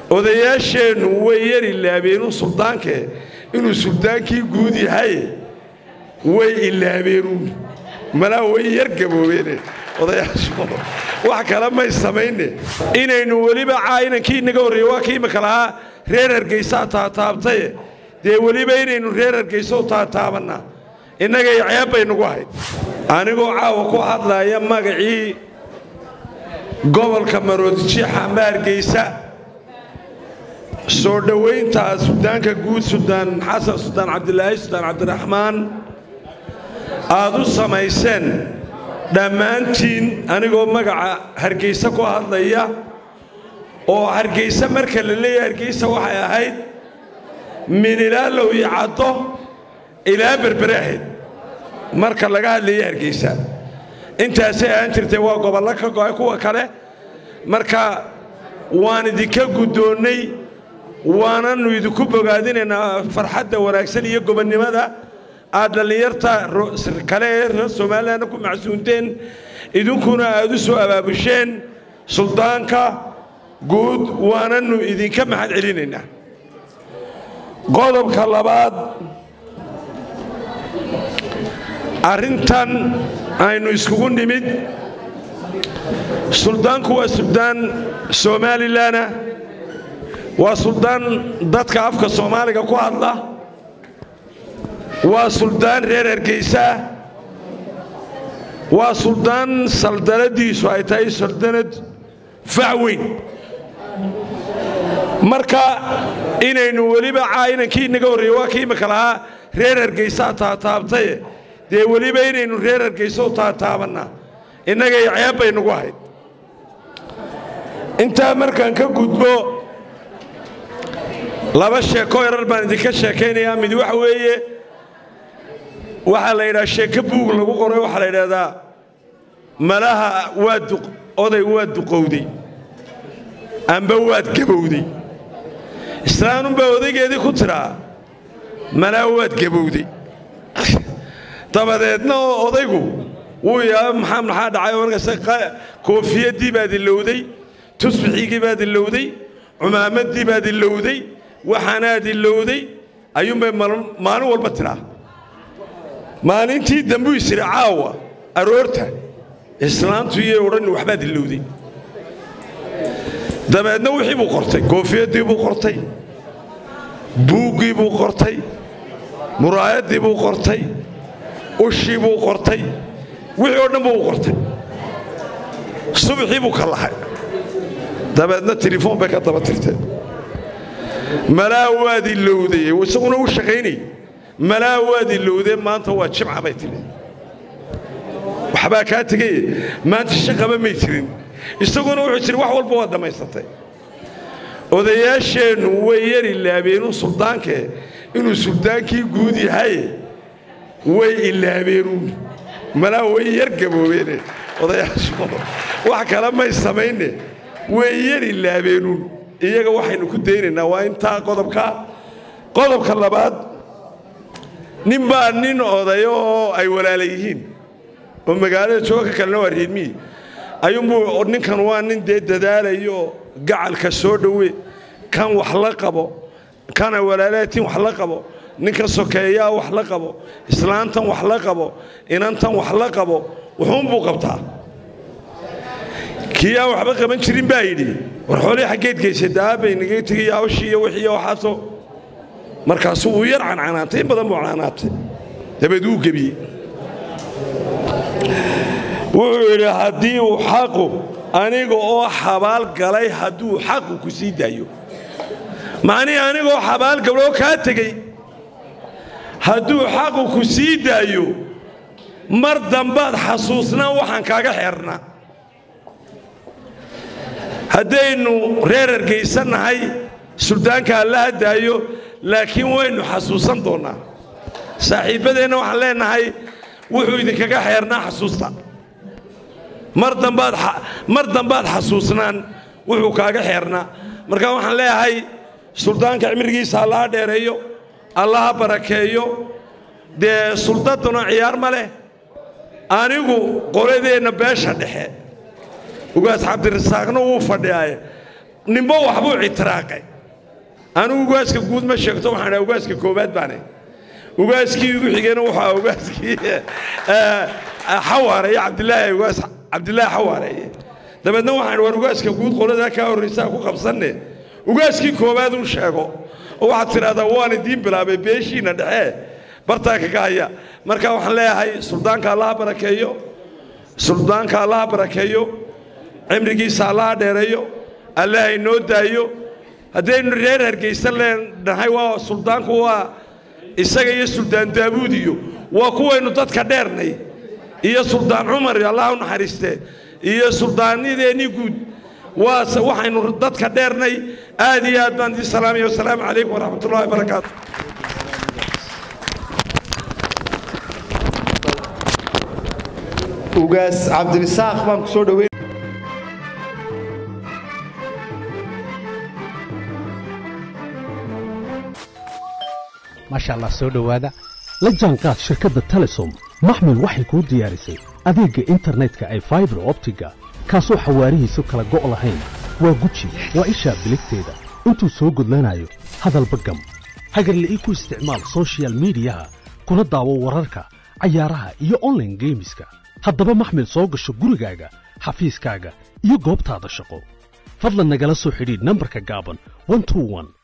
odayaasheennu way yari laabeenun suldaankee inuu suldaankii guud yahay way ilaabeenuun malaa way yar gaboobeene odayaashooda wax kale may samayne inaynu weliba caayinankii inaga horreeye waa kii imika lahaa reer hargaysaa taataabtaye dee weliba inaynu reer hargayso taataabannaa innagay ceeb bay nagu ahayd anigoo caawa ku hadlaya magacii gobolka maroodijiixa amba hargaysa soo dhowaynta sudaanka guud sudaan xasan sudaan cabdilaahi sudaan cabdiraxmaan aad u samayseen dhammaantiin anigoo magaca hargaysa ku hadlaya oo hargaysa marka la leeyahay hargaysa waxay ahayd min ilaa low iyo caddo ilaa berbere ahayd marka laga hadlaya hargaysa intaasay ahaan jirtay waa gobollo ka go'ay kuwa kale marka waan idinka guddoonnay waananu idinku bogaadinaynaa farxadda wanaagsan iyo gobonnimada aad dhallinyarta kale ee reer somalilanna ku macsuunteen idinkuna aad u soo abaabusheen suldaanka guud waananu idinka mahad celinaynaa qodobka labaad arrintan aynu iskugu nimid suldaanku waa suldaan somalilanna waa suldaan dadka afka soomaaliga ku hadla waa suldaan reer hargaysaah waa suldaan saldanadiisu ay tahay saldanad fac weyn marka inaynu weliba caayinankii inaga horreeye waa kii imika lahaa reer hargaysaa taataabtaye dee weliba inaynu reer hargayso taataabannaa innagay ceeb bay nagu ahayd intaa markaan ka gudbo laba sheeko erar baan idinka sheekaynayaa mid waxa weeye waxaa la yidhaha sheeko buug lagu qoray waxaa la yidhahdaa malaha waad oday waad duqowday amba waad gabowday islaanunbaa odaygeedii ku tidhaa malaha waad gabowday dabadeedna oo odaygu wuu yaaba maxaa maxaa dhacay oo markaas koofiyaddii baad ilowday tusbixigii baad ilowday cumaamaddii baad ilowday waxaanaad ilowday ayuunbay maalin walba tidhaa maalintii dambuu isiri caawa aroorta islaantu iyay odhan waxbaad ilowday dabeedna wixii buu qortay koofiyaddii buu qortay buuggii buu qortay muraayaddii buu qortay ushii buu qortay wixii oo dhan buu u qortay subaxii buu ka lahay dabeedna telefoon bay ka daba tirteen malaa waad ilowday isaguna u shaqaynay malaa waad ilowdee maanta waa jimca bay tidhi waxbaa kaa tegay maanta shaqaba may jirin isaguna wuxuu jiri wax walba waad dhammaysatay odayaasheennu way yari laabeenun suldaankee inuu suldaankii guud yahay way ilaabeenuun malaa way yar gaboobeene odayaashooda wax kale may samayne way yar ilaabeenuun iyaga waxaynu ku daynaynaa waa intaa qodobka qodobka labaad nin baa nin odayo oo ay walaala yihiin oo magaalada jooga ka kalena waa reermiyi ayuunbuu ninkan waa nin dee dadaalayo gacalka soo dhowe kan wax la qabo kana walaalaatiin wax la qabo ninka sokeeyaa wax la qabo islaantan wax la qabo inantan wax la qabo wuxuunbuu qabtaa kii aan waxba qaban jirin baa yidhi war xoolii xaggeed geysata aabbay naga tegay hawshii iyo wixii waxaasoo markaasuu uu yar cancanaantay in badan buu canaanaatay dabeed wuu gebiyey wuxuu yidhi haddii uu xaqu aniga oo xabaal galay hadduu xaqu ku sii daayo macnihii anigoo xabaal gabloo kaa tegey hadduu xaqu ku sii daayo mar dambaad xasuusnaan waxaan kaaga xeernaa haddaynu reer hargaysannahay suldaanka alla hadaayo laakiin waynu xasuusan doonnaa saaxiibbadeenna waxaan leennahay wuxuu idinkaga xeernaa xasuusta mar dambaad mar dambaad xasuusnaan wuxuu kaaga xeernaa marka waxaan leeyahay suldaanka cimrigiisa allaha dheereeyo allaha barakeeyo dee suldaduna ciyaar ma leh anigu qoladeenna beesha dhexe ugaas cabdirasaaqna wuu fadhiyaaye nimbo waxbuu ictiraaqay anugu ugaaska guud ma sheegto waxaan dhaha ugaaska koowaad baane ugaaskii igu xigayna waxaa ugaaskii xawaareeye cabdilaahi ugaas cabdilaahi xawaareeye dabeedna waxaan war ugaaska guud qoladaa kaa horraysaa ku qabsanne ugaaskii koowaad uu sheego oo waxaad tidhahdaa waan idiin bilaabay beeshiinna dhexe bartaa kaga haya marka waxaan leeyahay suldaanka allaha barakeeyo suldaanka allaha barakeeyo cimrigiisa allaha dheereeyo allaha inoo daayo haddaynu reer hargaysan leenahay waa suldaanku waa isaga iyo suldaan daabuud iyo waa kuwaynu dadka dheernay iyo suldaan cumar allah u naxariistee iyo suldaanadeennii guud waa waxaynu dadka dheernay aad iyo aad baan idin salaamaya wasalaamu calaykum waraxmat ullahi wabarakaatu ugaas cabdirisaaq baan ku soo dhoweyn maasha allah soo dhowaada la jaanqaad shirkadda telesom maxmil waxay kuu diyaarisay adeegga internetka ay faibar optiga kaasoo xawaarihiisu kala go' lahayn waa guji waa ishaa biligteeda intuu soo gudlanayo hadalba gam hagarla'ii ku isticmaal sochial midiyaha kuna daawo wararka cayaaraha iyo onlaine geemiska haddaba maxmil soo gasho gurigaaga xafiiskaaga iyo goobtaada shaqo fadlan nagala soo xidhiidh nambarka gaaban